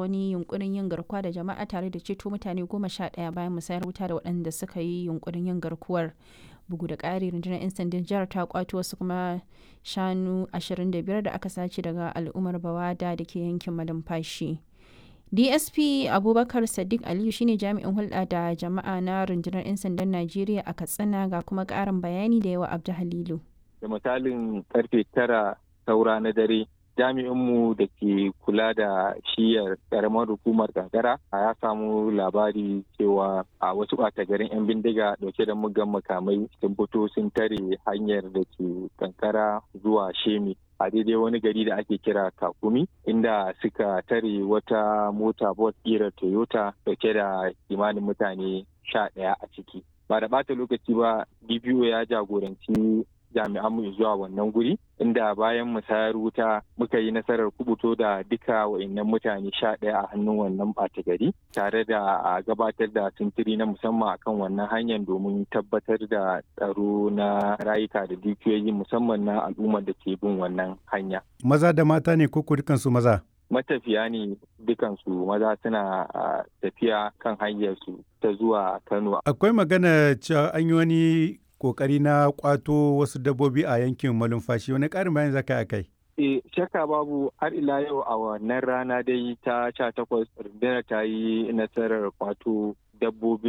wani yunkurin yin garkuwa da jama'a tare da ceto mutane goma sha ɗaya bayan musayar wuta da waɗanda suka yi yunkurin yin garkuwar bugu da ƙari rundunar 'yan sandan jihar ta kwato wasu kuma shanu 25 da aka sace daga al'ummar bawada da ke yankin malumfashi dsp abubakar sadiq aliyu shine jami'in hulɗa da jama'a na rundunar 'yan sandan najeriya a katsina ga kuma ƙarin bayani da yawa abdu halilu da misalin karfe tara saura na dare jami'inmu da ke kula da shiyar karamar hukumar kankara ya samu labari cewa a wasu ɓata garin 'yan bindiga dauke da mugan makamai sun fito sun tare hanyar da ke kankara zuwa shemi a daidai wani gari da ake kira kakumi inda suka tare wata mota bot kira toyota dauke da kimanin mutane sha ɗaya a ciki ba da ɓata lokaci ba dbo ya jagoranci jami'anmu zuwa wannan guri inda bayan musayar wuta muka yi nasarar kubuto da duka wa'annan mutane sha ɗaya a hannun wannan ɓata gari tare da a gabatar da sintiri na musamman akan wannan hanyar domin tabbatar da tsaro na rayuka da dukiyoyi musamman na al'ummar da ke bin wannan hanya. Maza da mata ne ko dukansu maza? matafiya ne dukansu maza suna tafiya kan hanyarsu ta zuwa Kano. Akwai magana cewa an yi wani kokari na kwato wasu dabbobi a yankin malumfashi wani ƙarin bayan zaka a kai E, shakka babu har ila yau a wannan rana dai ta sha takwas rundunar ta yi nasarar kwato dabbobi